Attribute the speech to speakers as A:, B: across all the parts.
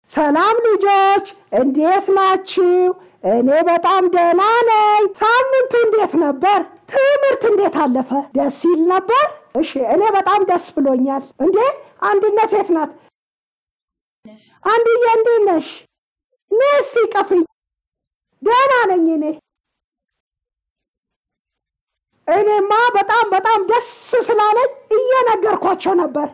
A: ሰላም ልጆች፣ እንዴት ናችሁ? እኔ በጣም ደህና ነኝ። ሳምንቱ እንዴት ነበር? ትምህርት እንዴት አለፈ? ደስ ይል ነበር? እሺ፣ እኔ በጣም ደስ ብሎኛል። እንዴ አንድነት የት ናት? አንድዬ እንዴት ነሽ? ነስ ይቀፍኝ። ደህና ነኝ እኔ እኔማ በጣም በጣም ደስ ስላለኝ እየነገርኳቸው ነበር።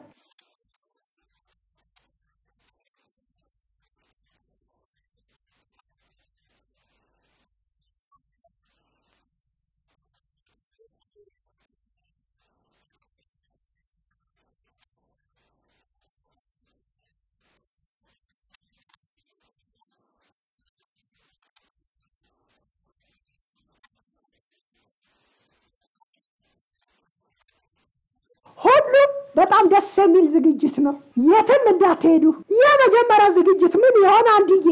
A: ሁሉም በጣም ደስ የሚል ዝግጅት ነው። የትም እንዳትሄዱ። የመጀመሪያው ዝግጅት ምን ይሆን አንድዬ?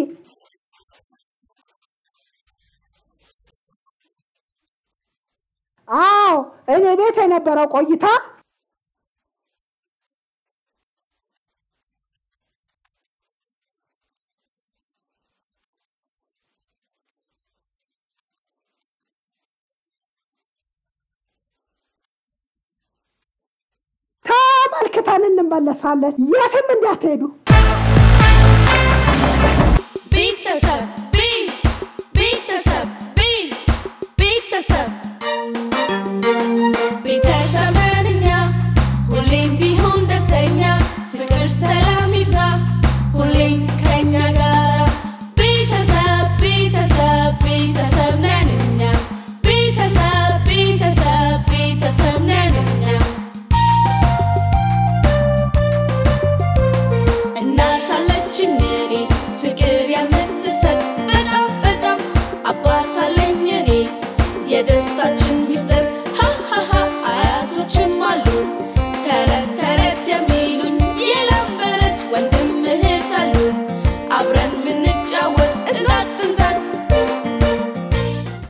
A: አዎ እኔ ቤት የነበረው ቆይታ ተመልክተን እንመለሳለን። የትም እንዳትሄዱ።